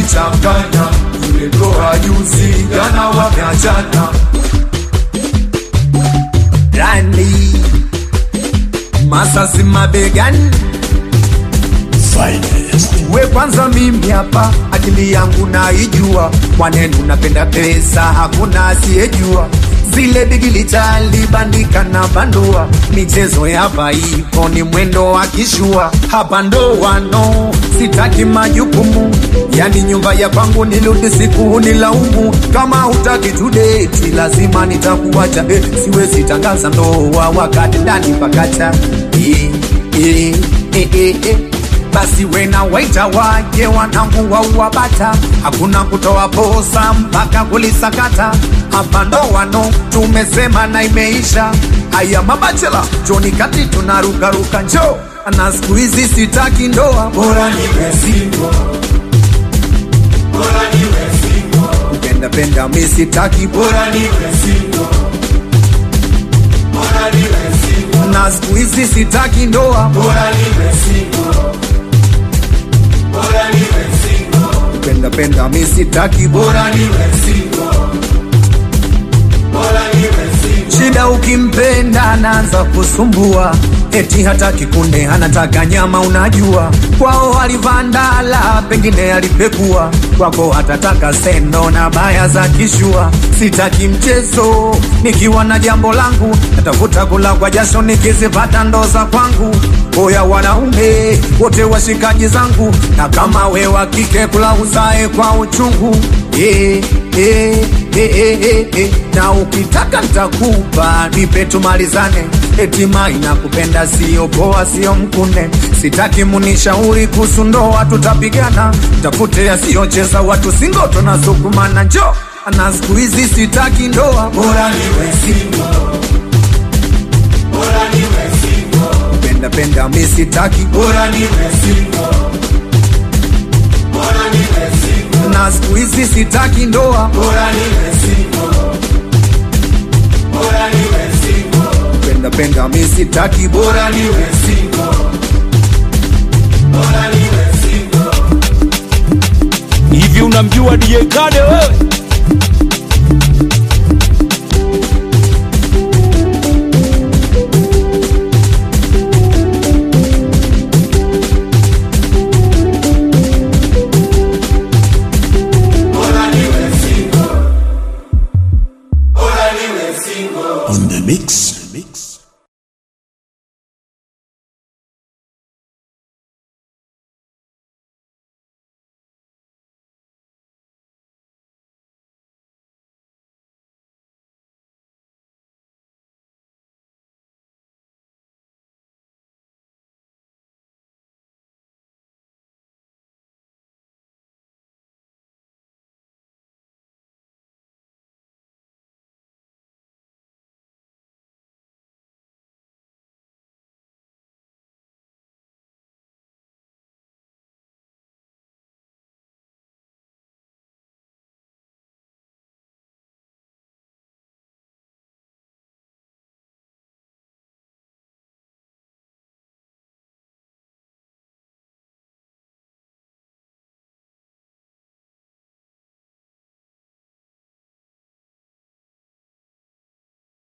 kanichanganya yule ndoa juzi jana wameachana rani masasi mabegani we kwanza mimi hapa akili yangu naijua mwanenu napenda pesa hakuna asiyejua zile bigili talibandika na bandua michezo yapa ipo ni mwendo wa kishua hapa ndo wano sitaki majukumu yani nyumba ya kwangu nirudi siku nilaumu kama hutaki tudeti lazima nitakuacha eh, siwezi tangaza ndoa wakati ndani pakacha eh, eh, eh, eh, eh basi wena waita waje wanangu wauwabata hakuna kutoa posa mpaka kulisakata hapa ndo wano tumesema na imeisha haya mabachela joni kati tunarukaruka njo na siku hizi sitaki ndoa bora niwe single. Bora niwe single. Penda penda mi sitaki bora niwe single. Bora niwe single. na siku hizi sitaki ndoa bora niwe single. Bora niwe single. Penda penda mi sitaki bora niwe single. Bora niwe single. Shida ukimpenda anaanza kusumbua eti hataki kunde anataka nyama unajua kwao alivandala pengine alipekua kwako hatataka sendo na baya za kishua sitaki mchezo nikiwa na jambo langu natafuta kula kwa jasho nikizipata ndo za kwangu oya wanaume wote washikaji zangu na kama we wa kike kula uzae kwa uchungu eh, eh, eh, eh, eh, eh. na ukitaka ntakupa nipe tumalizane etima inakupenda sio poa sio mkune sitaki munishauri kuhusu ndoa tutapigana tafute yasiyocheza watu singoto na sukumana njo na siku hizi sitaki ndoa bora niwe single. Bora niwe single. penda penda mi sitaki bora niwe single. Bora niwe single. na siku hizi sitaki ndoa bora niwe single. Bora niwe single. penda penda mi sitaki bora niwe single. Bora niwe single. hivi unamjua DJ Kade wewe? Bora niwe single. Bora niwe single. On the mix.